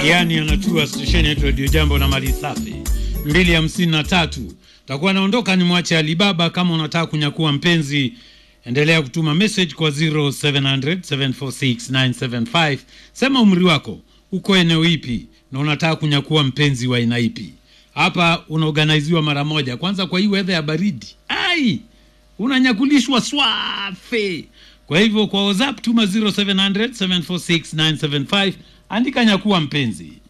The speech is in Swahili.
yaani anatua stesheni yetu Radio Jambo na mali safi mbili hamsini na tatu. Takuwa naondoka ni mwache Alibaba. Kama unataka kunyakua mpenzi, endelea kutuma message kwa 0700 746 975. Sema umri wako, uko eneo ipi na unataka kunyakua mpenzi wa aina ipi. Hapa unaorganiziwa mara moja. Kwanza kwa hii weather ya baridi, ai, unanyakulishwa swafe. Kwa hivyo kwa WhatsApp tuma 0700 746 975, andika nyakua mpenzi